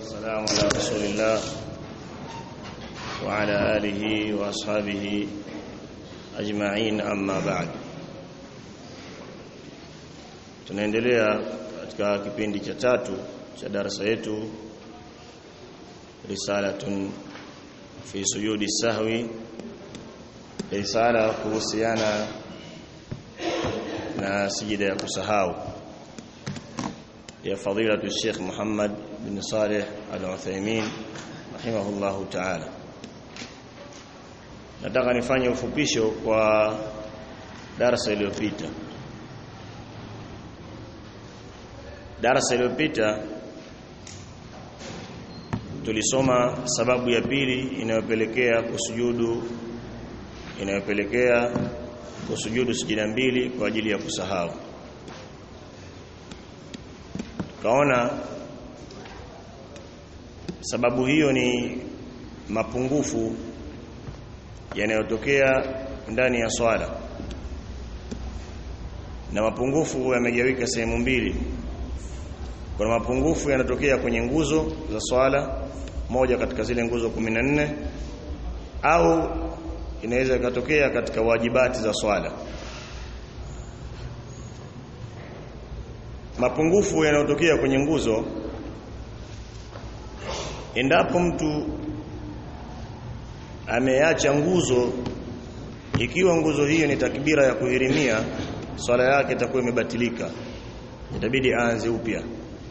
والسلام على رسول الله وعلى آله وأصحابه أجمعين أما بعد tunaendelea katika kipindi cha tatu cha darasa yetu risalatun fi sujudi sahwi risala kuhusiana na sijida ya kusahau ya fadilatu Sheikh Muhammad bin Saleh Al-Uthaymeen rahimahullahu ta'ala nataka nifanye ufupisho kwa darasa iliyopita darasa iliyopita tulisoma sababu ya pili inayopelekea kusujudu inayopelekea kusujudu sijida mbili kwa ajili ya kusahau kaona sababu hiyo ni mapungufu yanayotokea ndani ya swala na mapungufu yamegawika sehemu mbili kuna mapungufu yanatokea kwenye nguzo za swala moja katika zile nguzo 14 au inaweza ikatokea katika wajibati za swala mapungufu yanayotokea kwenye nguzo endapo mtu ameacha nguzo ikiwa nguzo hiyo ni takbira ya kuhirimia swala yake itakuwa imebatilika itabidi aanze upya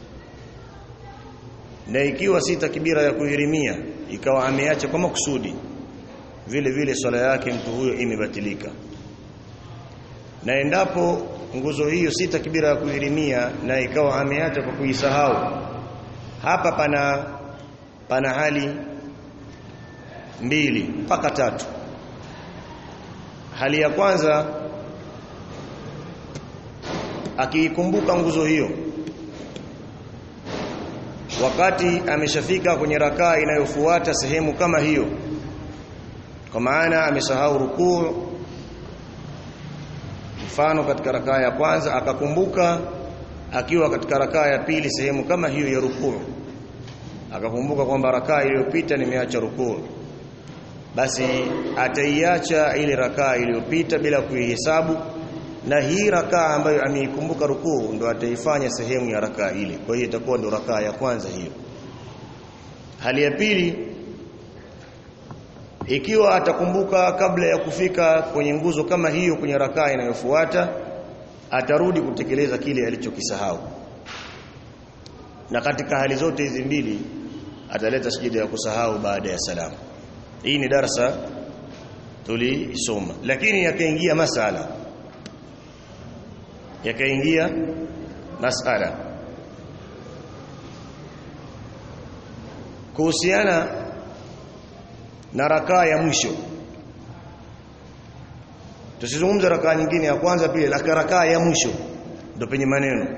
na ikiwa si takbira ya kuhirimia ikawa ameacha kwa makusudi vile vile swala yake mtu huyo imebatilika na endapo nguzo hiyo si takbira ya kuhirimia na ikawa ameacha kwa kuisahau hapa pana pana hali mbili mpaka tatu hali ya kwanza akiikumbuka nguzo hiyo wakati ameshafika kwenye rakaa inayofuata sehemu kama hiyo kwa maana amesahau rukuu mfano katika rakaa ya kwanza akakumbuka akiwa katika rakaa ya pili sehemu kama hiyo ya rukuu akakumbuka kwamba rakaa iliyopita nimeacha rukuu basi ataiacha ile rakaa iliyopita bila kuihesabu na hii rakaa ambayo ameikumbuka rukuu ndo ataifanya sehemu ya rakaa ile kwa hiyo itakuwa ndo rakaa ya kwanza hiyo hali ya pili ikiwa atakumbuka kabla ya kufika kwenye nguzo kama hiyo kwenye rakaa inayofuata atarudi kutekeleza kile alichokisahau na katika hali zote hizi mbili ataleta sijida ya kusahau baada ya salamu hii ni darasa tulisoma lakini yakaingia masala yakaingia masala kuhusiana na rakaa ya mwisho tusizungumze rakaa nyingine ya kwanza pili la rakaa ya mwisho ndio penye maneno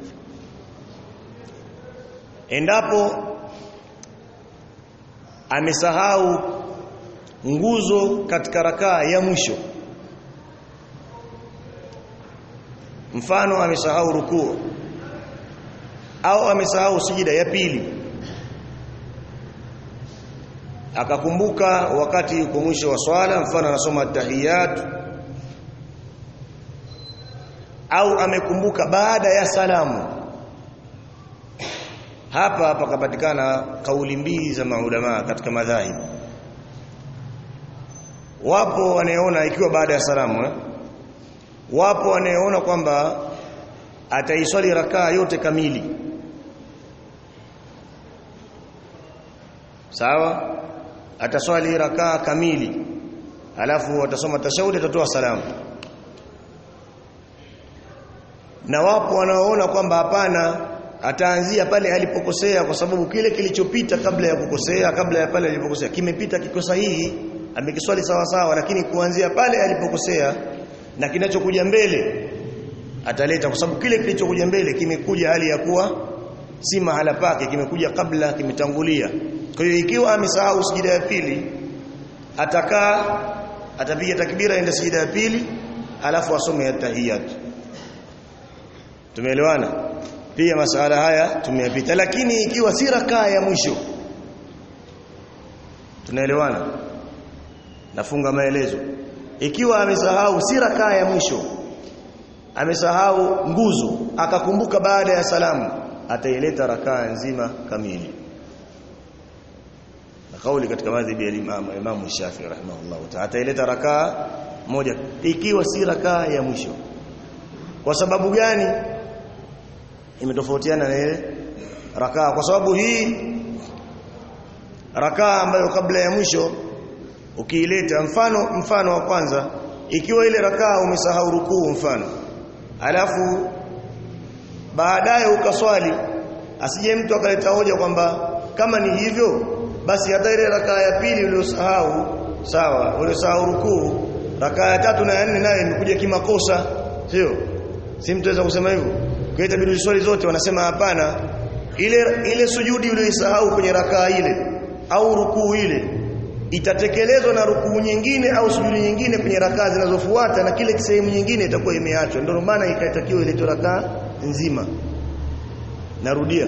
endapo amesahau nguzo katika rakaa ya mwisho mfano amesahau rukuu au amesahau sijida ya pili akakumbuka wakati yuko mwisho wa swala mfano anasoma tahiyat au amekumbuka baada ya salamu hapa pakapatikana kauli mbili za maulama katika madhahib wapo wanaoona ikiwa baada ya salamu eh? wapo wanaoona kwamba ataiswali rakaa yote kamili sawa ataswali rakaa kamili alafu atasoma tashahudi atatoa salamu na wapo wanaoona kwamba hapana ataanzia pale alipokosea kwa sababu kile kilichopita kabla ya kukosea kabla ya pale alipokosea kimepita kiko sahihi amekiswali sawa sawa lakini kuanzia pale alipokosea na kinachokuja mbele ataleta kwa sababu kile kilichokuja mbele kimekuja hali ya kuwa si mahala pake kimekuja kabla kimetangulia kwa hiyo ikiwa amesahau sijida ya pili atakaa atapiga takbira ende sijida ya pili alafu asome tahiyat tumeelewana pia masala haya tumeyapita lakini ikiwa si rakaa ya mwisho tunaelewana nafunga maelezo ikiwa amesahau si rakaa ya mwisho amesahau nguzo akakumbuka baada ya salamu ataileta rakaa nzima kamili na kauli katika madhhabi ya Imam Imam Shafi'i rahimahullah ta'ala ataileta rakaa moja ikiwa si rakaa ya mwisho kwa sababu gani imetofautiana na ile rakaa kwa sababu hii rakaa ambayo kabla ya mwisho ukiileta mfano mfano wa kwanza ikiwa ile rakaa umesahau rukuu mfano alafu baadaye ukaswali asije mtu akaleta hoja kwamba kama ni hivyo basi hata ile rakaa ya pili uliyosahau sawa uliyosahau rukuu rakaa ya tatu na ya nne nayo imekuja kimakosa sio si mtu aweza kusema hivyo kaita bidii swali zote wanasema hapana ile ile sujudi uliyosahau kwenye rakaa ile au rukuu ile itatekelezwa na rukuu nyingine au sujudi nyingine kwenye rakaa zinazofuata na kile sehemu nyingine itakuwa imeachwa ndio maana ikatakiwa ile rakaa nzima narudia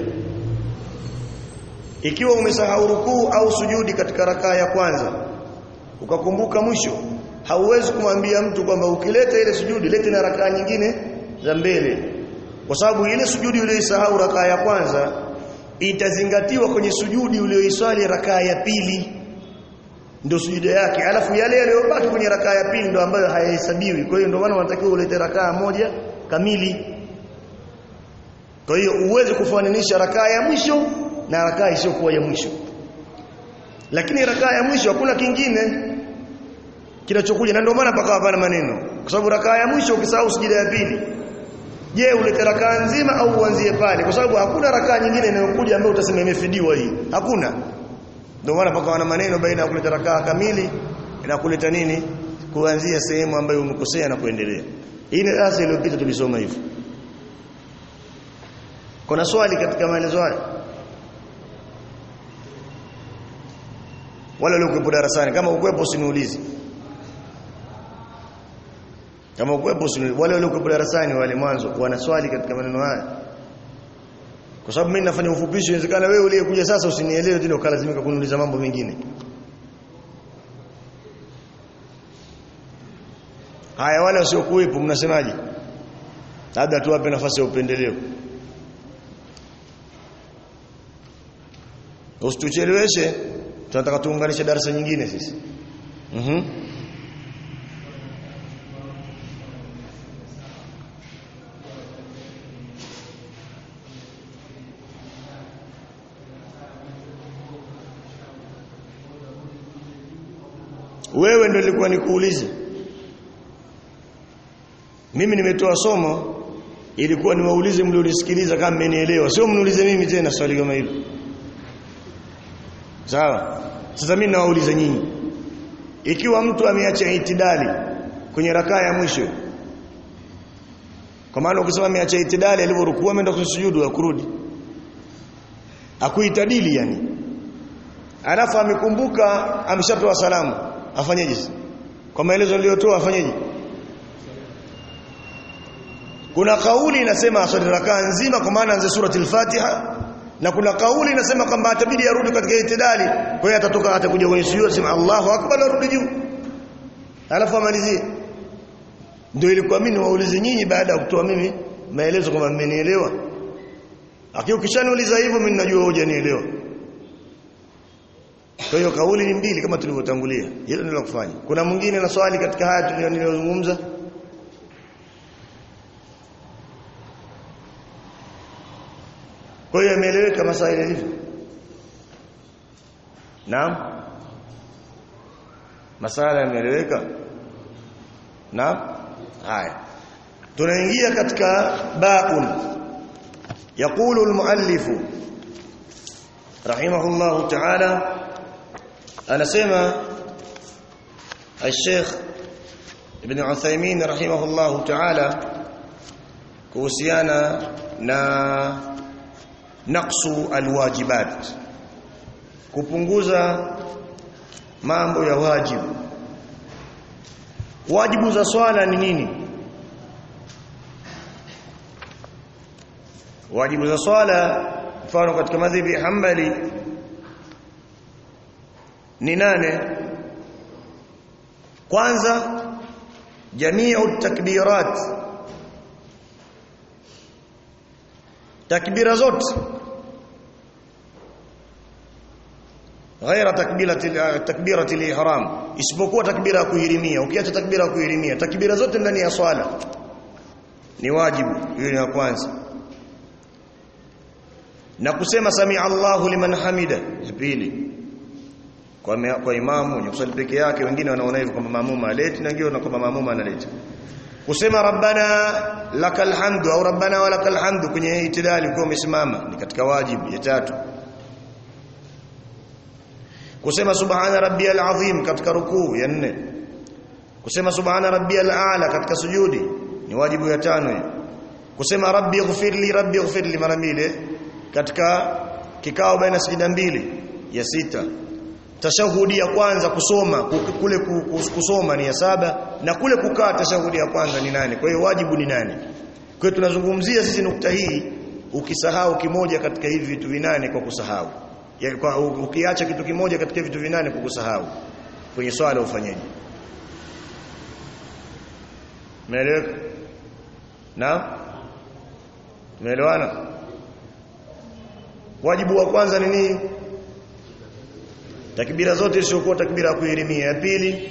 ikiwa umesahau rukuu au sujudi katika rakaa ya kwanza ukakumbuka mwisho hauwezi kumwambia mtu kwamba ukileta ile sujudi lete na rakaa nyingine za mbele kwa sababu ile sujudi uliyoisahau rakaa ya kwanza itazingatiwa kwenye sujudi uliyoiswali rakaa ya pili ndio sujuda yake alafu yale yaliyobaki kwenye rakaa ya pili ndio ambayo hayahesabiwi kwa hiyo ndio maana wanatakiwa ulete rakaa moja kamili kwa hiyo uweze kufananisha rakaa ya mwisho na rakaa isiyokuwa ya mwisho lakini rakaa ya mwisho hakuna kingine kinachokuja na ndio maana pakawa hapana maneno kwa sababu rakaa ya mwisho ukisahau sujuda ya pili je ulete rakaa nzima au uanzie pale kwa sababu hakuna rakaa nyingine inayokuja ambayo utasema imefidiwa hii hakuna ndio maana pakawa na maneno baina ya kuleta rakaa kamili na kuleta nini kuanzia sehemu ambayo umekosea na kuendelea hii ni darasa iliyopita tulisoma hivyo kuna swali katika maelezo haya wale waliokuwepo darasani kama ukwepo usiniulize kama ukwepo usiniulize wale waliokuwepo darasani wale mwanzo wana swali katika maneno haya kwa sababu mimi nafanya ufupisho inawezekana wewe uliyekuja sasa usinielewe tena ukalazimika kuniuliza mambo mengine haya wale wasiokuwepo mnasemaje labda tuwape nafasi ya upendeleo usitucheleweshe tunataka tuunganishe darasa nyingine sisi mhm mm wewe ndio nilikuwa nikuulize mimi nimetoa somo ilikuwa niwaulize mlionisikiliza kama mmenielewa sio mniulize mimi tena swali kama hilo sawa sasa mimi nawauliza nyinyi ikiwa mtu ameacha itidali kwenye rakaa ya mwisho kwa maana ukisema ameacha itidali alivyorukua ameenda kusujudu akurudi akuitadili yani alafu amekumbuka ameshatoa salamu afanyeje kwa maelezo niliyotoa afanyeje kuna kauli inasema aswali rakaa nzima kwa maana anze surati al-Fatiha na kuna kauli inasema kwamba atabidi arudi katika itidali kwa hiyo atatoka atakuja kwenye sujud sema Allahu akbar arudi juu alafu amalizie ndio ilikuwa mimi waulize nyinyi baada ya kutoa mimi maelezo kwamba mmenielewa lakini ukishaniuliza hivyo mimi najua hujanielewa kwa hiyo kauli ni mbili kama tulivyotangulia hilo ndilo kufanya kuna mwingine na swali katika haya tuliyozungumza kwa hiyo imeeleweka masaili hivyo naam masala yameeleweka naam haya tunaingia katika baun يقول المؤلف رحمه الله تعالى anasema الشيخ ابن عثيمين رحمه الله تعالى kuhusiana na naqsu alwajibat kupunguza mambo ya wajibu wajibu za swala ni nini wajibu za swala mfano katika madhhabi ya Hanbali ni nane kwanza jamiu takbirat takbira zote ghaira takbirati takbirati ihram isipokuwa takbira ya kuhirimia ukiacha takbira ya kuhirimia takbira zote ndani ya swala ni wajibu hiyo ni ya kwanza na kusema sami Allahu liman hamida ya pili kwa me, kwa imamu ni kusali peke yake wengine wanaona hivyo kwamba maamuma aleti na wengine kwamba maamuma analeta kusema rabbana lakal hamdu au rabbana walakal hamdu kwenye itidali ukiwa umesimama ni katika wajibu ya tatu kusema subhana rabbiyal azim katika rukuu ya nne kusema subhana rabbiyal a'la katika sujudi ni wajibu ya tano hiyo kusema rabbi ighfirli rabbi ighfirli mara mbili katika kikao baina sijida mbili ya sita tashahudi ya kwanza kusoma kule kusoma ni ya saba na kule kukaa tashahudi ya kwanza ni nane kwa hiyo wajibu ni nane kwa hiyo tunazungumzia sisi nukta hii ukisahau kimoja katika hivi vitu vinane kwa kusahau ya, kwa, ukiacha kitu kimoja katika vitu vinane kwa kusahau kwenye swala ufanyeje Umeeleweka? Na? Tumeelewana? Wajibu wa kwanza ni nini? Takbira zote isiyokuwa takbira ya kuhirimia. Ya pili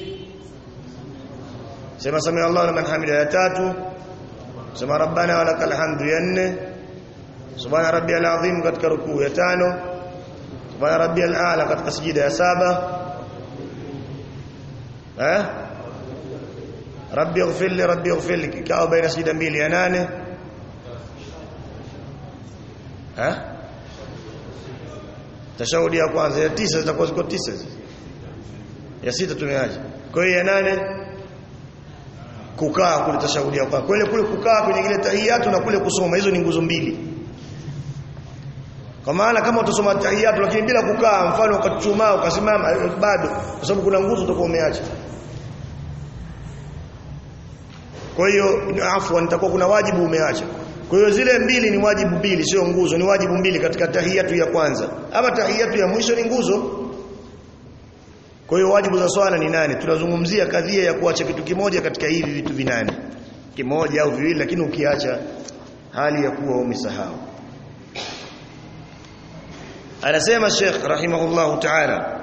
Sema sami Allahu liman hamida ya tatu Sema rabbana walakal hamdu ya nne Subhana rabbiyal azim katika rukuu ya tano Subhana rabbiyal a'la katika sijida ya saba Eh? Rabbi ighfir li Rabbi ighfir li kikao baina sijida mbili ya nane eh tashahudi ya kwanza ya tisa zitakuwa ziko tisa ya sita tumeacha kwa hiyo ya nane kukaa kule tashahudi ya kwanza kule kule kukaa kwenye ile tahiyatu na kule kusoma hizo ni nguzo mbili kwa maana kama utasoma tahiyatu lakini bila kukaa mfano ukachumaa ukasimama bado kwa sababu kuna nguzo utakuwa umeacha kwa hiyo afwan nitakuwa kuna wajibu umeacha kwa hiyo zile mbili ni wajibu mbili sio nguzo ni wajibu mbili katika tahiyatu ya kwanza ama tahiyatu ya mwisho ni nguzo kwa hiyo wajibu za swala ni nane tunazungumzia kadhia ya kuacha kitu kimoja katika hivi vitu vinane kimoja au viwili lakini ukiacha hali ya kuwa umesahau anasema Sheikh rahimahullahu ta'ala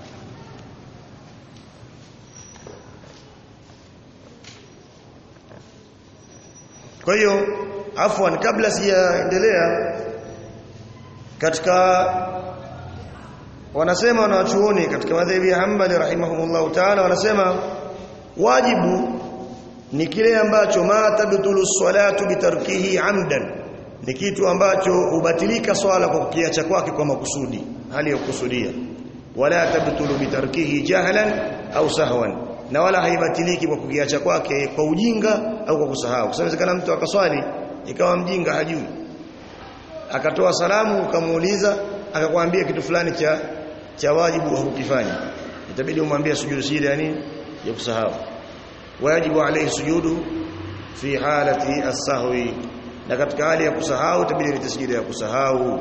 Kwa hiyo afwan kabla sijaendelea katika wanasema wanachuoni katika madhhabi ya Hanbali rahimahumullah ta'ala wanasema wajibu ni kile ambacho ma tabtulu salatu bitarkihi amdan ni kitu ambacho hubatilika swala kwa kukiacha kwake kwa makusudi hali ya kukusudia wala tabtulu bitarkihi jahlan au sahwan na wala haibatiliki kwa kukiacha kwake kwa ujinga au kwa kusahau kwa sababu mtu akaswali ikawa mjinga hajui akatoa salamu ukamuuliza akakwambia kitu fulani cha cha wajibu hukifanya itabidi umwambie sujudu sijida ya nini ya kusahau wajibu alayhi sujudu fi halati as-sahwi na katika hali ya kusahau itabidi ni tasjida ya kusahau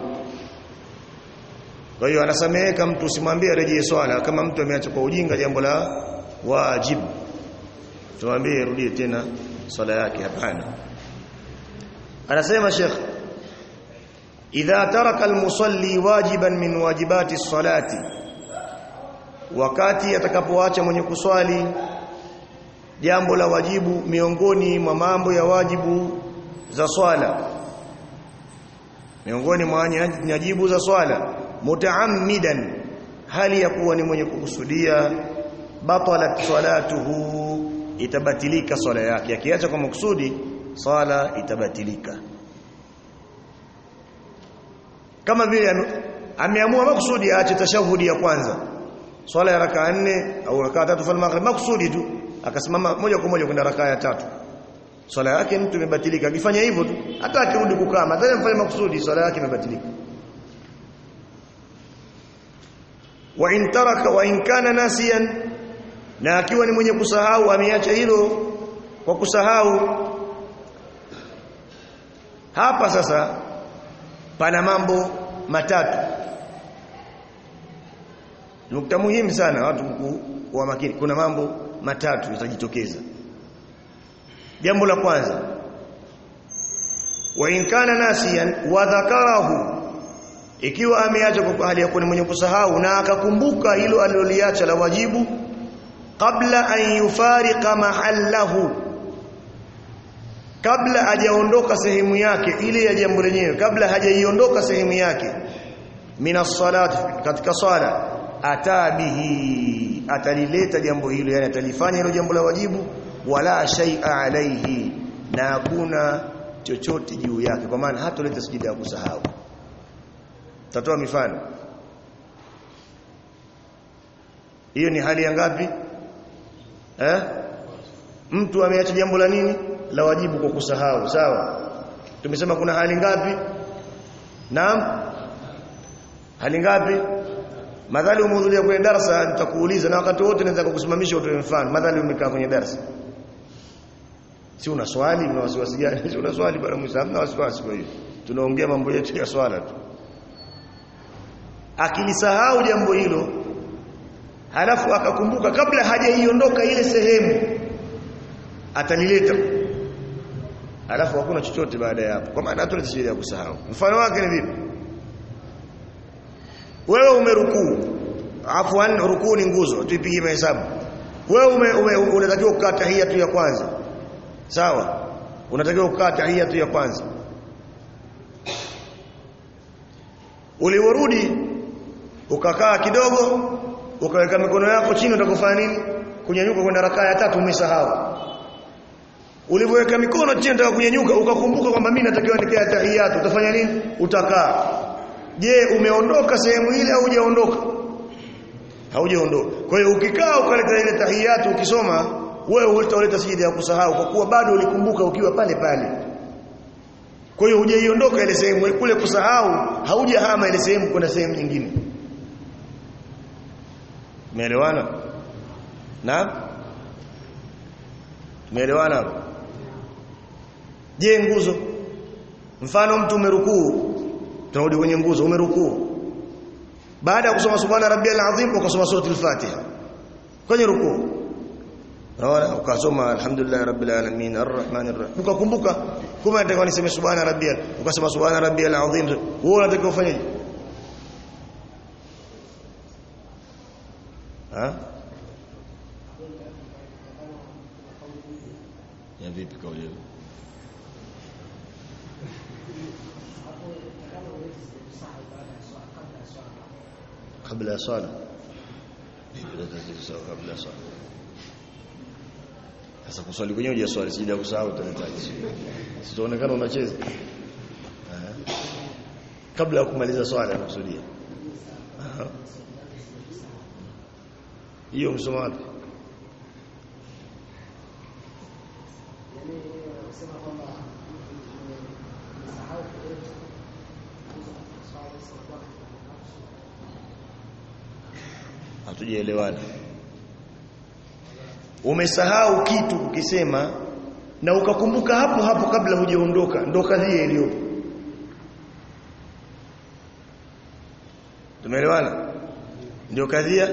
kwa hiyo anasameheka mtu usimwambie rejee swala kama mtu ameacha kwa ujinga jambo la wajibu tumwambie rudie tena swala yake hapana anasema Sheikh idha taraka almusalli wajiban min wajibati salati wakati atakapoacha mwenye kuswali jambo la wajibu miongoni mwa mambo ya wajibu za swala miongoni mwa nyajibu za swala mutaammidan hali ya kuwa ni mwenye kukusudia batalat salatuhu itabatilika swala yake akiacha kwa makusudi swala itabatilika kama vile ameamua makusudi aache tashahudi ya kwanza swala ya rakaa nne au rakaa tatu fa maghrib makusudi tu akasimama moja kwa moja kwenda rakaa ya tatu swala yake mtu imebatilika akifanya hivyo tu hata akirudi kukaa madhali mfanye makusudi swala yake imebatilika wa in taraka wa in kana nasiyan na akiwa ni mwenye kusahau ameacha hilo kwa kusahau hapa sasa pana mambo matatu nukta muhimu sana watu kuwa makini kuna mambo matatu yatajitokeza jambo la kwanza wa in kana nasiyan wa dhakarahu ikiwa ameacha kwa hali ya kuwa mwenye kusahau na akakumbuka hilo aliloliacha la wajibu kabla an yufariqa mahallahu kabla hajaondoka sehemu yake ile ya jambo lenyewe kabla hajaiondoka sehemu yake minas salat katika swala atabihi atalileta jambo hilo yani atalifanya hilo jambo la wajibu wala shay'a alayhi na hakuna chochote juu yake kwa maana hatoleta sijida ya kusahau tatoa mifano hiyo ni hali ya ngapi eh mtu ameacha jambo la nini la wajibu kwa kusahau sawa tumesema kuna hali ngapi naam hali ngapi madhali umehudhuria kwenye darasa nitakuuliza na wakati wote naweza kukusimamisha utoe mfano madhali umekaa kwenye darasa si una swali una wasiwasi gani si una swali bwana Musa hamna wasiwasi kwa hiyo tunaongea mambo yetu ya swala tu akilisahau jambo hilo halafu akakumbuka kabla hajaiondoka ile sehemu atalileta halafu hakuna chochote baada ya hapo kwa maana hatuleta sheria ya kusahau mfano wake ni vipi wewe umerukuu afwan rukuu ni nguzo tuipigie mahesabu wewe ume, ume, unatakiwa kukaa tahia tu ya kwanza sawa unatakiwa kukaa tahia tu ya kwanza uliworudi ukakaa kidogo ukaweka mikono yako chini utakofanya nini kunyanyuka kwenda rakaa ya tatu umesahau ulivyoweka mikono chini unataka kunyanyuka ukakumbuka kwamba mimi natakiwa nikae tahiyatu utafanya nini utakaa je umeondoka sehemu ile au hujaondoka haujaondoka kwa hiyo ukikaa ukaleta ile tahiyatu ukisoma wewe utaleta sijida ya kusahau kwa kuwa bado ulikumbuka ukiwa pale pale kwa hiyo hujaiondoka ile sehemu kule kusahau haujahama ile sehemu kwenda sehemu nyingine Umeelewana? Naam? Umeelewana? Je, nguzo? Mfano mtu umerukuu, tunarudi kwenye nguzo, umerukuu. Baada ya kusoma subhana rabbiyal azim ukasoma sura al-Fatiha. Kwenye rukuu. Unaona ukasoma alhamdulillah rabbil alamin arrahmanir rahim. Ukakumbuka kumbe nataka niseme subhana rabbiyal, ukasema subhana rabbiyal azim. Wewe unataka ufanyeje? ha ya vipi kauli hiyo kabla ya swala kabla ya swala sasa kuswali kwenyewe je swali sija kusahau utaletaje sitaonekana unacheza kabla ya kumaliza swala nakusudia hiyo msomo wapi hatujaelewana umesahau kitu ukisema na ukakumbuka hapo hapo kabla hujaondoka ndo kadhia iliyopo tumeelewana ndio kadhia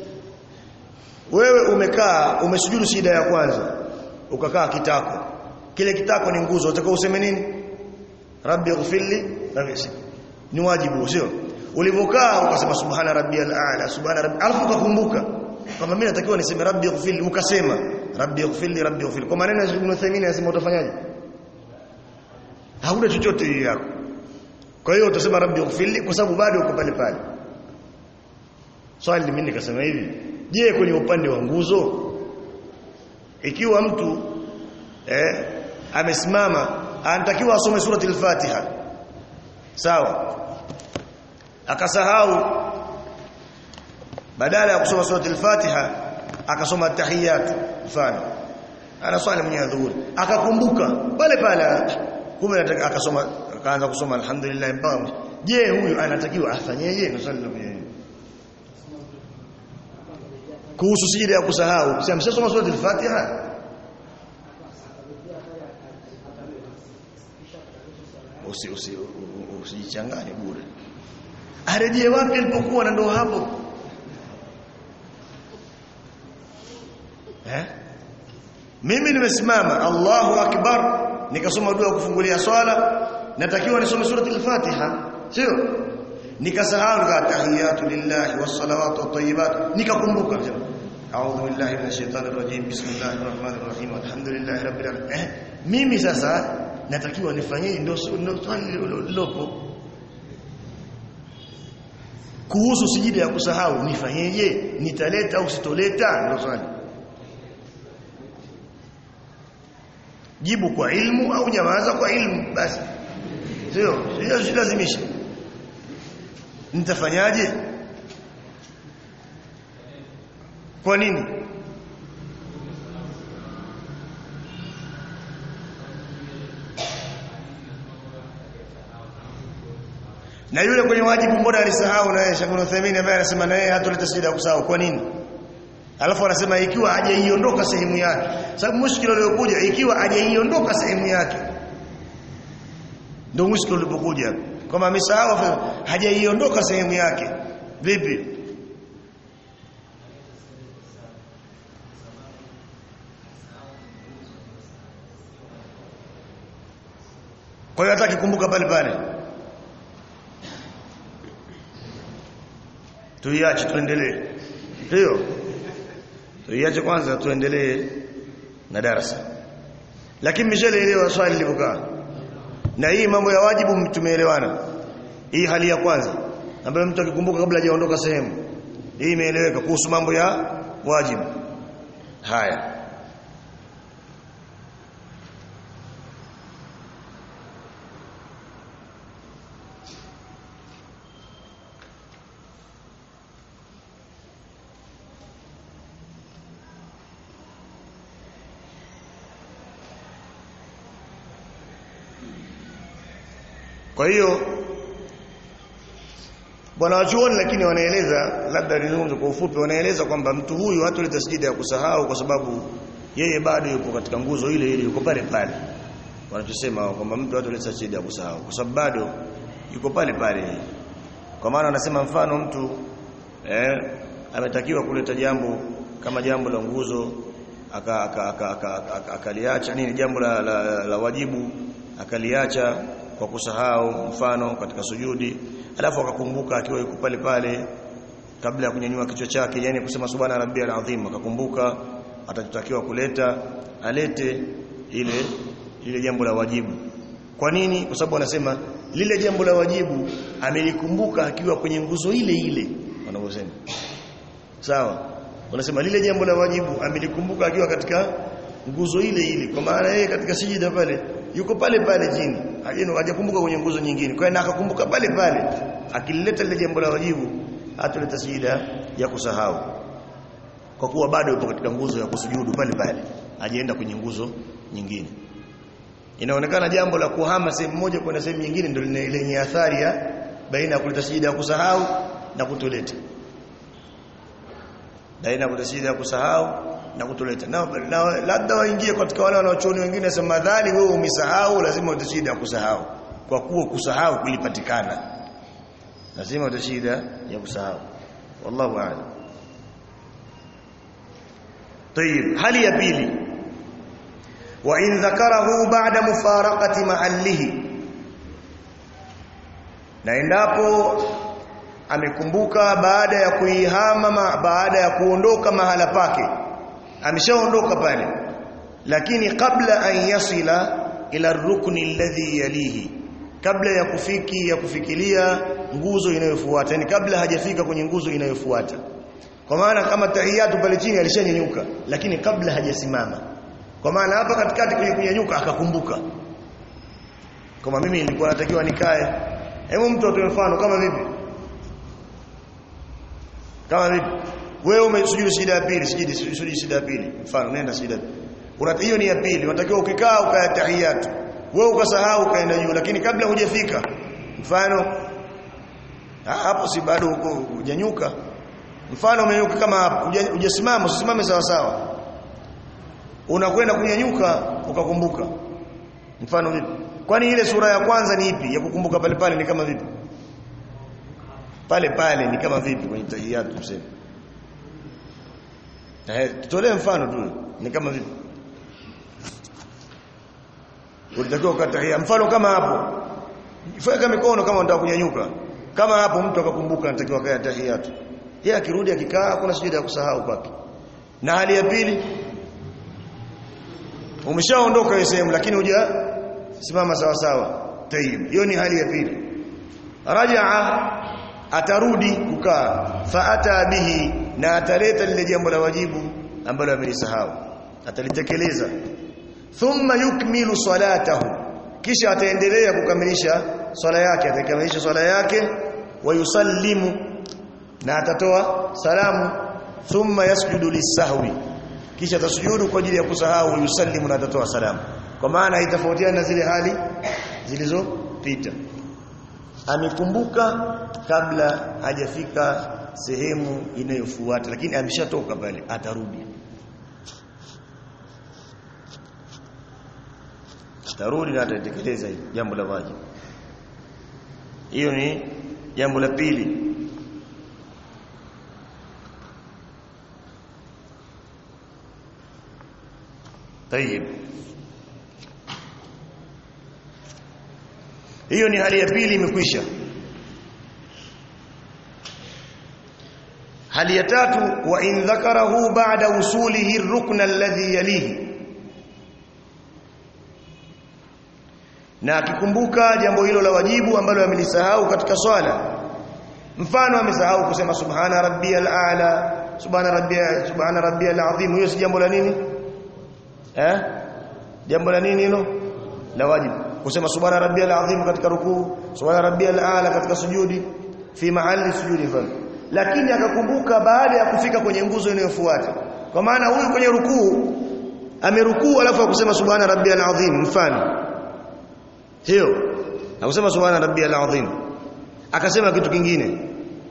wewe umekaa umesujudu shida ya kwanza ukakaa kitako kile kitako ni nguzo utakao useme nini rabbi ighfirli rabbi ni wajibu sio ulivokaa ukasema subhana rabbiyal a'la subhana rabbi alafu ukakumbuka kama mimi natakiwa niseme rabbi ighfirli ukasema rabbi ighfirli rabbi ighfirli kwa maneno ya Ibn Uthaymeen anasema utafanyaje hauna chochote hiyo yako kwa hiyo utasema rabbi ighfirli kwa sababu bado uko pale pale swali mimi nikasema hivi je kwenye upande wa nguzo ikiwa mtu eh amesimama anatakiwa asome surati al-Fatiha sawa akasahau badala ya kusoma surati al-Fatiha akasoma tahiyat mfano ana swali mwenye dhuhuri akakumbuka pale pale kumbe anataka akasoma akaanza kusoma alhamdulillah mpaka je huyu anatakiwa afanyeje nusallu kuhusu sijida ya kusahau si ameshasoma sura al-Fatiha usi usi usijichanganye bure arejee wapi alipokuwa na ndo hapo eh mimi nimesimama Allahu akbar nikasoma dua kufungulia swala natakiwa nisome surati al-Fatiha sio nikasahau nikatahiyatu lillahi wassalawatu wattayyibat nikakumbuka a'udhu billahi minash shaitani rrajim bismillahir rahmanir rahim alhamdulillahi rabbil alamin eh mimi sasa natakiwa nifanyie ndio ndio swali lilopo kuhusu sijida ya kusahau nifanyeje nitaleta au sitoleta ndio swali jibu kwa ilmu au nyamaza kwa ilmu basi sio sio silazimisha nitafanyaje kwa nini na yule kwenye wajibu mbona alisahau na yeye Shangunu Thamini ambaye anasema na yeye hatoleta shida ya kusahau kwa nini alafu anasema ikiwa hajaiondoka sehemu yake sababu mushkil uliokuja ikiwa hajaiondoka sehemu yake ndio mushkil ulipokuja kama amesahau hajaiondoka sehemu yake vipi kwa hiyo hataki kumbuka pale pale tuiache tuendelee ndio tuiache kwanza tuendelee na darasa lakini mshaelewa swali lilivyokaa na hii mambo ya wajibu tumeelewana hii hali ya kwanza ambayo mtu akikumbuka kabla hajaondoka sehemu hii imeeleweka kuhusu mambo ya wajibu haya Kwa hiyo bwana wachuoni lakini wanaeleza labda nizungumze kwa ufupi wanaeleza kwamba mtu huyu hatoleta sijida ya kusahau kwa sababu yeye bado yuko katika nguzo ile ile yuko pale pale wanachosema kwamba mtu hatoleta sijida ya kusahau kwa sababu bado yuko pale pale kwa maana wanasema mfano mtu eh ametakiwa kuleta jambo kama jambo la nguzo akaliacha aka, aka, aka, nini jambo la, la, la, la wajibu akaliacha kwa kusahau mfano katika sujudi alafu akakumbuka akiwa yuko pale pale kabla ya kunyanyua kichwa chake yani kusema subhana rabbiyal azim akakumbuka atatakiwa kuleta alete ile ile jambo la wajibu kwa nini kwa sababu wanasema lile jambo la wajibu amelikumbuka akiwa kwenye nguzo ile ile wanavyosema sawa wanasema lile jambo la wajibu amelikumbuka akiwa katika nguzo ile ile kwa maana yeye katika sijida pale yuko pale pale chini hajeno hajakumbuka kwenye nguzo nyingine kwa hiyo akakumbuka pale pale akilileta lile jambo la wajibu hatuleta sijida ya kusahau kwa kuwa bado yupo katika nguzo ya kusujudu pale pale hajaenda kwenye nguzo nyingine inaonekana jambo la kuhama sehemu moja kwenda sehemu nyingine ndio lenye athari ya baina ya kuleta sijida ya kusahau na kutoleta baina ya kuleta sijida ya kusahau na kutoleta na, na labda waingie katika wale wanaochuoni wengine sema madhali wewe umesahau lazima utashida ya kusahau kwa kuwa kusahau kulipatikana lazima utashida ya kusahau wallahu a'lam طيب hali ya pili wa in dhakarahu ba'da mufaraqati mahallihi na endapo amekumbuka baada ya kuihama baada ya kuondoka mahala pake ameshaondoka pale lakini kabla an yasila ila rukni alladhi yalihi kabla ya kufiki ya kufikiria nguzo inayofuata yani kabla hajafika kwenye nguzo inayofuata kwa maana kama tahiyatu pale chini alishanyanyuka lakini kabla hajasimama kwa maana hapa katikati kwenye kunyanyuka akakumbuka kama mimi nilikuwa natakiwa nikae hebu mtu atoe mfano kama vipi kama vipi wewe umesujudu sijida ya pili sijidi sujudu sijida ya pili mfano nenda sijida una hiyo ni ya pili unatakiwa ukikaa ukaya tahiyatu wewe ukasahau ukaenda juu lakini kabla hujafika mfano hapo si bado uko hujanyuka mfano umenyuka kama hapo hujasimama usisimame sawa sawa unakwenda kunyanyuka ukakumbuka mfano vipi kwani ile sura ya kwanza ni ipi ya kukumbuka pale pale ni kama vipi pale pale ni kama vipi kwenye tahiyatu tuseme eh tutolee mfano tu ni kama vipi ulitakiwa ukatahia mfano kama hapo fanya mikono kama unataka kunyanyuka kama hapo mtu akakumbuka anatakiwa kaya tahiyatu yeye akirudi akikaa hakuna sujudi ya kusahau kwake na hali ya pili umeshaondoka hiyo sehemu lakini huja simama sawa sawa tayib hiyo ni hali ya pili rajaa atarudi kukaa faata bihi na ataleta lile jambo la wajibu ambalo amelisahau atalitekeleza thumma yukmilu salatahu kisha ataendelea kukamilisha swala yake atakamilisha swala yake wayusallimu na atatoa salamu thumma yasjudu lisahwi kisha atasujudu kwa ajili ya kusahau yusallimu na atatoa salamu kwa maana itafautiana na zile hali zilizopita amekumbuka kabla hajafika sehemu inayofuata lakini ameshatoka pale atarudi atarudi na atatekeleza hilo jambo la wajibu hiyo ni jambo la pili طيب hiyo ni hali ya pili imekwisha hali ya tatu wa in dhakarahu ba'da usulihi ar-rukn alladhi yalihi na akikumbuka jambo hilo la wajibu ambalo amelisahau katika swala mfano amesahau kusema subhana rabbiyal a'la subhana rabbiyal subhana rabbiyal azim hiyo si jambo la nini eh jambo la nini hilo la wajibu kusema subhana rabbiyal azim katika rukuu subhana rabbiyal a'la katika sujudi fi mahali sujudi fa lakini akakumbuka baada ya kufika kwenye nguzo inayofuata kwa maana huyu kwenye rukuu amerukuu alafu akusema subhana rabbiyal azim mfano hiyo akusema subhana rabbiyal azim akasema kitu kingine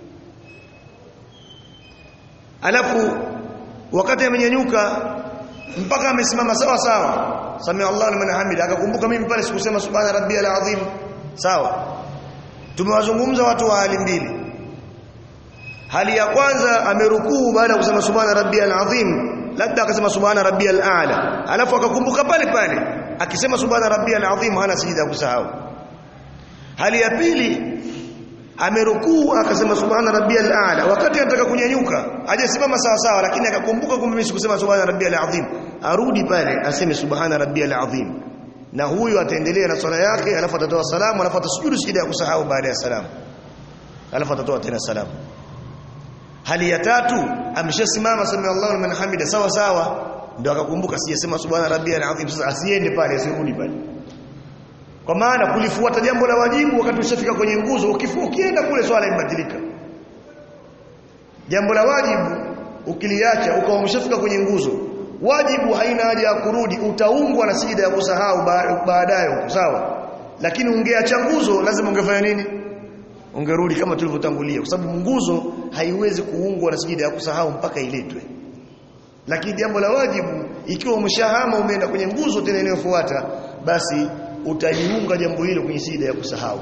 alafu wakati amenyanyuka mpaka amesimama sawa sawa samia Allah liman hamid akakumbuka mimi pale sikusema subhana rabbiyal azim sawa tumewazungumza watu wa hali mbili hali ya kwanza amerukuu baada ya kusema subhana rabbiyal azim labda akasema subhana rabbiyal a'la alafu akakumbuka pale pale akisema subhana rabbiyal azim hana sijida ya kusahau hali ya pili amerukuu akasema subhana rabbiyal a'la wakati anataka kunyanyuka hajasimama sawa sawa lakini akakumbuka kumbe mimi sikusema subhana rabbiyal azim arudi pale aseme subhana rabbiyal azim na huyo ataendelea na swala yake alafu atatoa salamu alafu atasujudu sijida ya kusahau baada ya salamu alafu atatoa tena salamu hali ya tatu ameshasimama sami Allahu liman hamida sawa sawa ndio akakumbuka sijasema subhana rabbiyal azim sasa asiende pale asirudi pale kwa maana kulifuata jambo la wajibu wakati ushafika kwenye nguzo ukienda kule swala imbadilika jambo la wajibu ukiliacha ukawa umeshafika kwenye nguzo wajibu haina haja ya kurudi utaungwa na sijida ya kusahau baadaye sawa lakini ungeacha nguzo lazima ungefanya nini ungerudi kama tulivyotangulia kwa sababu nguzo haiwezi kuungwa na sijida ya kusahau mpaka iletwe lakini jambo la wajibu ikiwa umeshahama umeenda kwenye nguzo tena inayofuata basi utaliunga jambo hilo kwenye sijida ya kusahau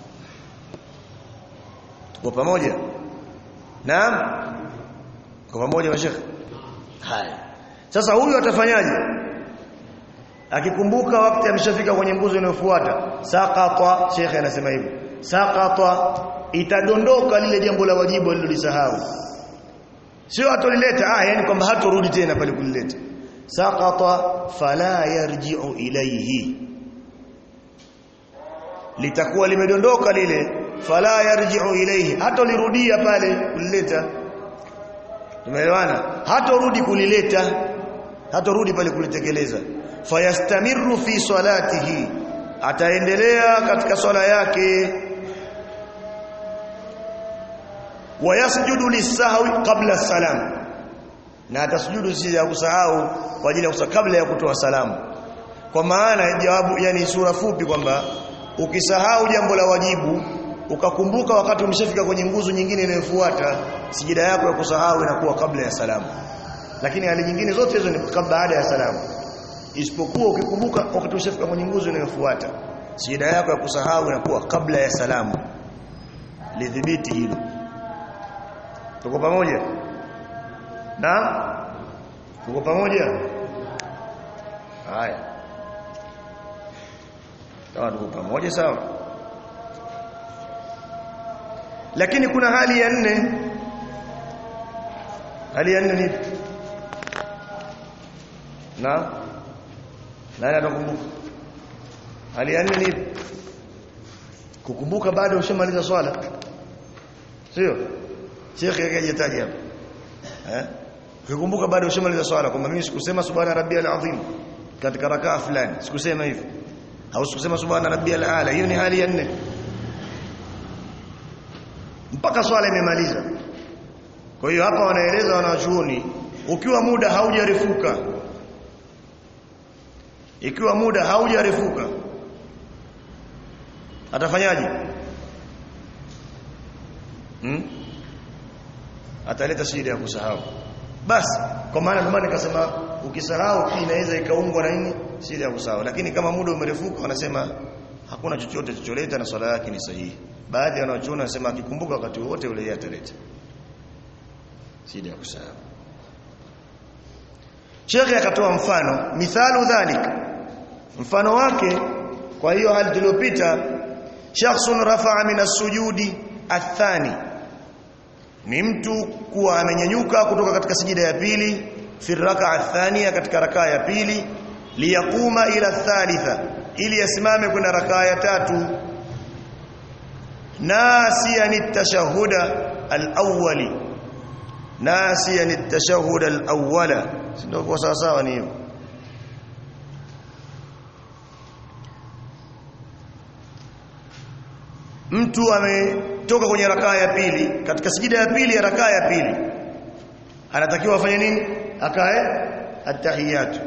kwa pamoja naam kwa pamoja mashekhe haya sasa huyu atafanyaje akikumbuka wakati ameshafika kwenye nguzo inayofuata saqata shekhe anasema hivi saqata itadondoka lile jambo la wajibu alilolisahau sio atolileta ah yani kwamba hatorudi tena pale kulileta saqata fala yarji'u ilayhi litakuwa limedondoka lile fala yarji'u ilayhi hatolirudia pale kulileta tumeelewana hatorudi kulileta hatorudi pale kulitekeleza fayastamiru fi salatihi ataendelea katika swala yake wayasjudu lisahwi qabla salam na atasujudu si ya kusahau kwa ajili ya kusahau kabla ya kutoa salamu kwa maana jawabu yani sura fupi kwamba ukisahau jambo la wajibu ukakumbuka wakati umeshafika kwenye nguzo nyingine inayofuata sijida yako ya kusahau inakuwa kabla ya salamu lakini hali nyingine zote hizo ni baada ya salamu isipokuwa ukikumbuka wakati ushafika kwenye nguzo inayofuata sijida yako ya kusahau inakuwa kabla ya salamu lidhibiti hilo tuko pamoja na tuko pamoja haya sawa tuko pamoja sawa lakini kuna hali ya nne hali ya nne ni na nani anakumbuka hali ya nne ni kukumbuka baada ushamaliza swala sio Sheikh akajitaja hapo eh ukikumbuka baada ushamaliza swala kwamba mimi sikusema subhana rabbiyal azim katika rakaa fulani sikusema hivyo au sikusema subhana rabbiyal ala hiyo ni hali ya nne mpaka swala imemaliza kwa hiyo hapa wanaeleza wanawachuoni ukiwa muda haujarefuka ikiwa muda haujarefuka atafanyaje hmm? ataleta shida ya kusahau basi kwa maana ndio maana nikasema ukisahau inaweza ikaungwa na nini shida ya kusahau lakini kama muda umerefuka wanasema hakuna chochote chocholeta na swala yake ni sahihi baadhi ya wanachuoni wanasema akikumbuka wakati wote ule yeye ataleta shida ya kusahau Sheikh akatoa mfano mithalu dhalik mfano wake kwa hiyo hali tuliyopita shakhsun rafa'a min as-sujudi athani ni mtu kuwa amenyanyuka kutoka katika sijida ya pili fi raka'a thania katika rakaa ya pili liyakuma ila thalitha ili asimame kwenda rakaa ya tatu nasiyan at-tashahhuda al-awwali nasiyan at-tashahhuda al-awwala ndio kwa sawa sawa ni hivyo mtu ametoka kwenye rakaa ya pili katika sijida ya pili ya rakaa ya pili anatakiwa afanye nini akae attahiyatu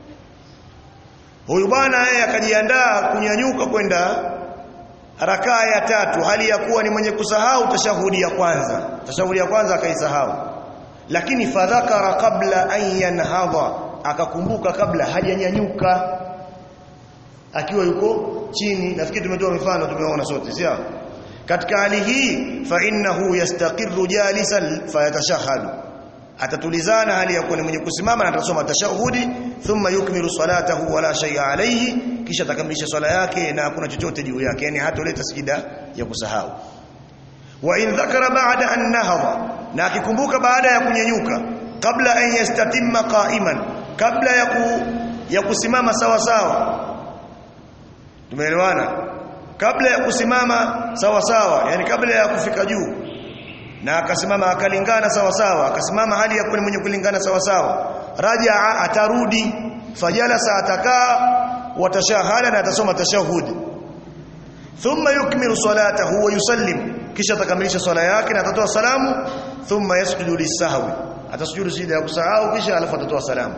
huyu bwana yeye akajiandaa kunyanyuka kwenda rakaa ya tatu hali ya kuwa ni mwenye kusahau tashahudi ya kwanza tashahudi ya kwanza akaisahau lakini fadhakara kabla an yanhadha akakumbuka kabla hajanyanyuka akiwa yuko chini nafikiri tumetoa mifano tumeona sote sio katika hali hii fa innahu yastaqirru jalisan fayatashahhadu atatulizana hali ya kuwa ni mwenye kusimama na atasoma tashahudi thumma yukmilu salatahu wala shay'a alayhi kisha atakamilisha swala yake na hakuna chochote juu yake yani hatoleta sijida ya kusahau wa in dhakara ba'da an nahadha na akikumbuka baada ya kunyanyuka kabla an yastatimma qa'iman kabla ya ku, ya kusimama sawa sawa tumeelewana kabla ya kusimama sawa sawa yani kabla ya kufika juu na akasimama akalingana sawa sawa akasimama hali ya kuwa mwenye kulingana sawa sawa rajaa atarudi fajalasa atakaa watashahada na atasoma tashahud thumma yukmilu salatahu wa yusallim kisha atakamilisha swala yake na atatoa salamu thumma yasjudu lisahwi atasujudu sijda ya kusahau kisha alafu atatoa salamu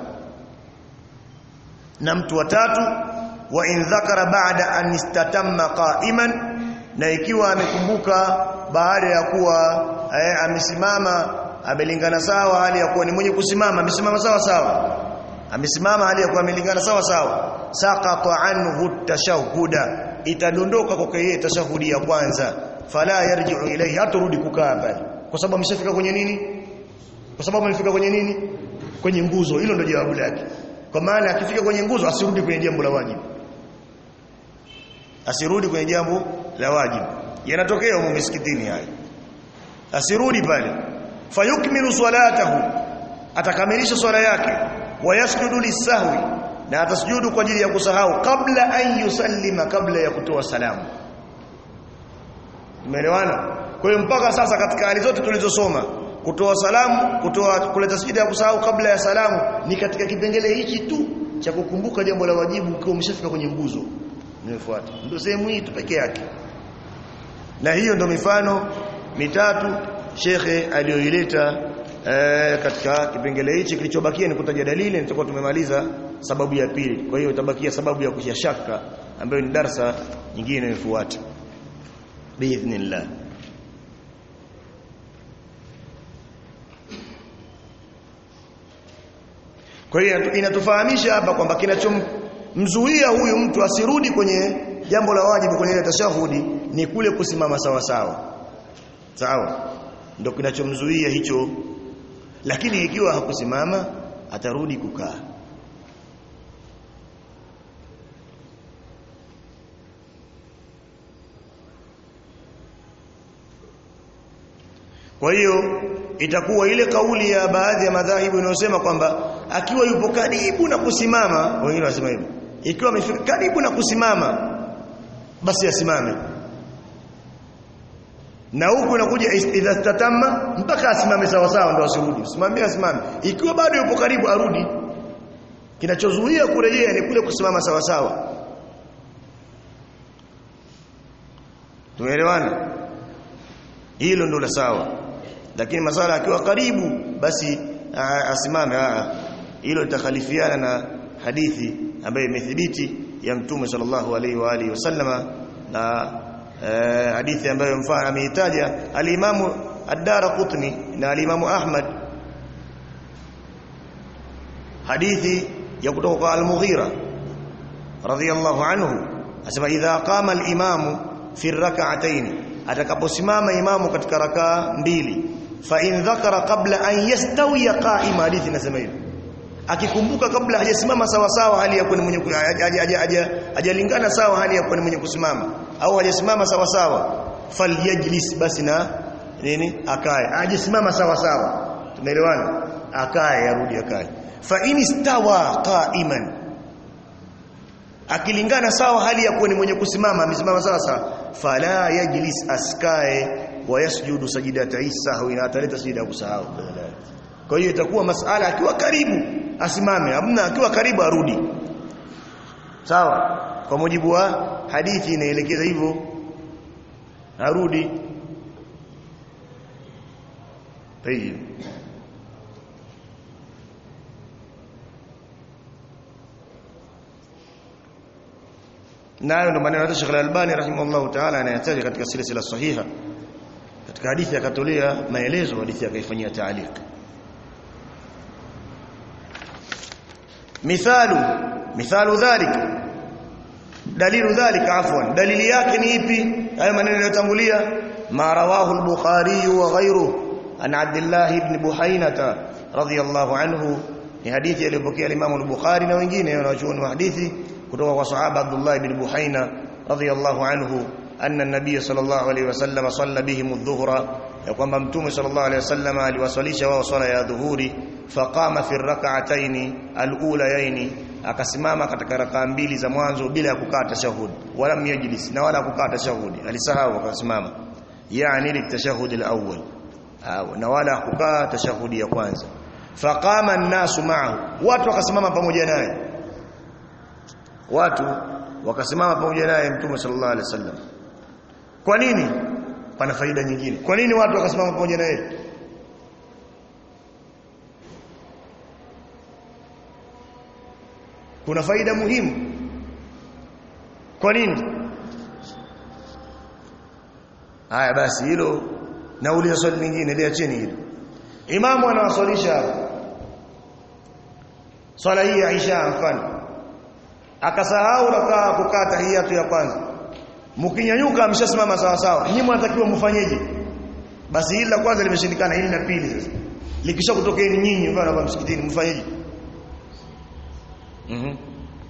na mtu watatu wa in dhakara ba'da an istatamma qa'iman na ikiwa amekumbuka baada ya kuwa eh, amesimama amelingana sawa hali ya kuwa ni mwenye kusimama amesimama sawa sawa amesimama hali ya kuwa amelingana sawa sawa saqata anhu tashahhuda itadondoka kwake yeye tashahudi ya kwanza fala yarji'u ilayhi haturudi kukaa pale kwa sababu ameshafika kwenye nini kwa sababu amefika kwenye nini kwenye nguzo hilo ndio jawabu lake kwa maana akifika kwenye nguzo asirudi kwenye jambo la wajibu asirudi kwenye jambo la wajibu yanatokea huko misikitini haya asirudi pale fayukmilu salatahu atakamilisha swala yake wayasjudu lisahwi na atasujudu kwa ajili ya kusahau kabla an yusallima kabla ya kutoa salamu umeelewana kwa hiyo mpaka sasa katika hali zote tulizosoma kutoa salamu kutoa kuleta sijida ya kusahau kabla ya salamu ni katika kipengele hichi tu cha kukumbuka jambo la wajibu ukiwa umeshafika kwenye nguzo nimefuata ndio sehemu hii tu peke yake na hiyo ndio mifano mitatu shekhe aliyoileta e, katika kipengele hichi kilichobakia ni kutaja dalili nitakuwa tumemaliza sababu ya pili kwa hiyo itabakia sababu ya kushia shaka ambayo ni darsa nyingine inayofuata biidhnillah kwa hiyo inatufahamisha hapa kwamba kinachomzuia huyu mtu asirudi kwenye jambo la wajibu kwenye ile tashahudi ni kule kusimama sawa sawa sawa ndio kinachomzuia hicho lakini ikiwa hakusimama atarudi kukaa Kwa hiyo itakuwa ile kauli ya baadhi ya madhahibu inayosema kwamba akiwa yupo karibu na kusimama, wengine wanasema hivyo. Ikiwa amefika karibu na kusimama basi asimame. Na huku inakuja idha tatamma mpaka asimame sawa sawa ndio asirudi. Simamie asimame. Ikiwa bado yupo karibu arudi. Kinachozuia kurejea ni kule kusimama sawa sawa. Tumeelewana? Hilo ndio la sawa lakini masala akiwa karibu basi asimame hilo litakhalifiana na hadithi ambayo imethibiti ya mtume sallallahu alaihi wa alihi wasallama na e, hadithi ambayo mfano ameitaja al-Imamu ad-Darqutni na al-Imamu Ahmad hadithi ya kutoka kwa al-Mughira radhiyallahu anhu asema idha qama al-imamu fi rak'atayn atakaposimama imamu katika rakaa mbili fa in dhakara qabla an yastawiya qa'ima hadithi inasema hivyo akikumbuka kabla hajasimama sawa sawa hali ya kuwa mwenye hajalingana sawa hali ya kuwa mwenye kusimama au hajasimama sawa sawa falyajlis basi na nini akae hajasimama sawa sawa tumeelewana akae arudi akae fa in istawa qa'iman akilingana sawa hali ya kuwa ni mwenye kusimama amesimama sawa sawa fala yajlis askae wa yasjudu sajidata sahwi na ataleta sijida ya kusahau kwa hiyo itakuwa masala akiwa karibu asimame hamna akiwa karibu arudi sawa kwa mujibu wa hadithi inaelekeza hivyo arudi tayib nayo ndo maneno ya Sheikh Al-Albani rahimahullah ta'ala anayataja katika silsila sahiha katika hadithi akatolea maelezo hadithi akaifanyia taaliq mithalu mithalu dhalik dalilu dhalika afwan dalili yake ni ipi haya maneno yaliyotangulia ma rawahu al-bukhari wa ghayruhu an abdullah ibn buhainata radiyallahu anhu ni hadithi aliyopokea Imam al-Bukhari na wengine wanaochuoni wa hadithi kutoka kwa sahaba Abdullah ibn Buhaina radhiyallahu anhu anna an-nabiy sallallahu alayhi wasallam salla bihim adh-dhuhra ya kwamba mtume sallallahu alayhi wasallam aliwasalisha wao swala ya dhuhuri faqama fi rak'atayn al-ulayayn akasimama katika rakaa mbili za mwanzo bila ya kukaa tashahud wala myajlis na wala kukaa tashahud alisahau akasimama yani litashahud al-awwal na wala kukaa tashahudi ya kwanza faqama an-nasu ma'ahu watu wakasimama pamoja naye watu wakasimama pamoja naye mtume sallallahu alaihi wasallam kwa nini pana faida nyingine kwa nini watu wakasimama pamoja naye kuna faida muhimu kwa nini haya basi hilo nauliza swali lingine liacheni hilo imamu anawaswalisha swala hii ya Isha mfano akasahau rakaa kukaa tahiyatu ya kwanza mkinyanyuka ameshasimama sawa sawa nyinyi mnatakiwa mfanyeje basi hili la kwanza limeshindikana hili la pili sasa likisha kutokeeni nyinyi mfano hapa msikitini mfanyeje mhm mm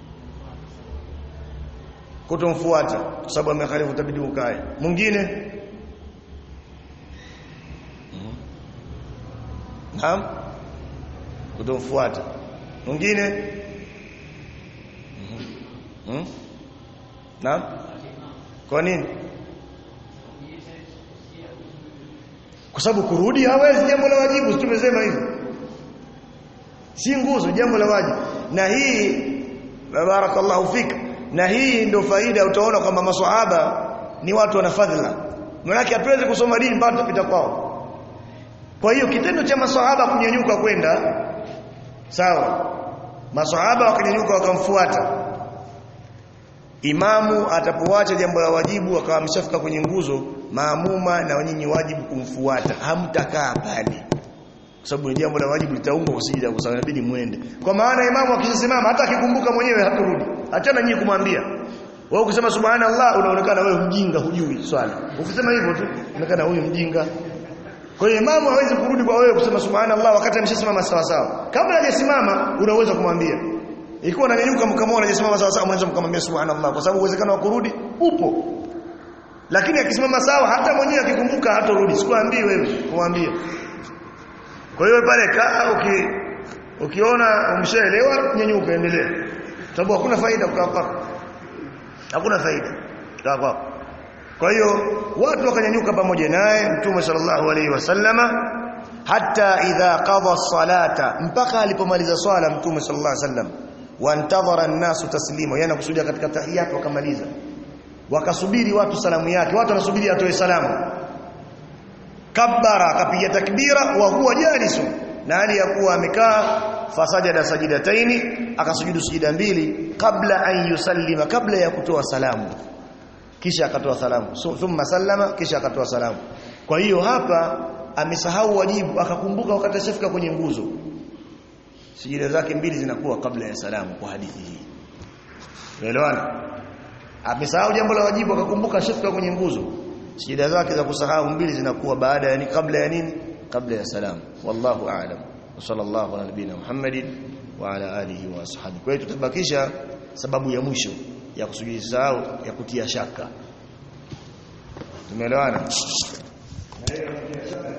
kutomfuata kwa sababu amekhalifu tabidi ukae mwingine Naam kutomfuata mwingine Hmm? Naam? Kwa nini? Kwa sababu kurudi hawezi jambo la wajibu, tumesema hivyo. Si nguzo jambo la wajibu. Na hii barakallahu fik. Na hii ndio faida utaona kwamba maswahaba ni watu wana fadhila. Maana hatuwezi kusoma dini mpaka tupita kwao. Kwa hiyo kitendo cha maswahaba kunyanyuka kwenda sawa. Maswahaba wakanyanyuka wakamfuata imamu atapoacha jambo la wajibu akawa ameshafika kwenye nguzo maamuma na nyinyi wajibu kumfuata hamtakaa pale kwa sababu ni jambo la wajibu litaungwa kwa sijida kwa sababu inabidi muende kwa maana imamu akisimama hata akikumbuka mwenyewe haturudi achana nyinyi kumwambia wewe ukisema subhanallah unaonekana wewe mjinga hujui swali ukisema hivyo tu unaonekana huyu mjinga kwa hiyo imamu hawezi kurudi kwa wewe kusema subhanallah wakati ameshasimama sawa sawa kabla hajasimama unaweza kumwambia ikiwa unanyanyuka mkamwona hajasimama sawa sawa unaweza kumwambia subhanallah kwa sababu uwezekano wa kurudi upo lakini akisimama sawa hata mwenyewe akikumbuka hatorudi sikwambii wewe kumwambia kwa hiyo pale kaa uki, ukiona umshaelewa nyanyuka endelea sababu hakuna faida kukaa kwako hakuna faida kukaa kwako kwa hiyo watu wakanyanyuka pamoja naye mtume sallallahu alaihi wasallama hata idha qada salata mpaka alipomaliza swala mtume sallallahu alaihi wasallam wantadhara an-nasu taslima yana kusudia katika tahiyat wakamaliza wakasubiri watu salamu yake watu wanasubiri atoe salamu kabbara akapiga takbira wa huwa jalisu na hali ya kuwa amekaa fasajada sajidataini akasujudu sujida mbili kabla an yusallima kabla ya kutoa salamu kisha akatoa salamu thumma sallama kisha akatoa salamu kwa hiyo hapa amesahau wajibu akakumbuka wakati ashafika kwenye nguzo sijida zake mbili zinakuwa kabla ya salamu kwa hadithi hii unaelewana amesahau jambo la wajibu akakumbuka ashafika kwenye nguzo sijida zake za kusahau mbili zinakuwa baada ya kabla ya nini kabla ya salamu wallahu a'lam wa sallallahu ala nabina muhammadin wa ala alihi wa ashabihi kwa hiyo tutabakisha sababu ya mwisho ya kusujudi sahau ya kutia shaka tumeelewana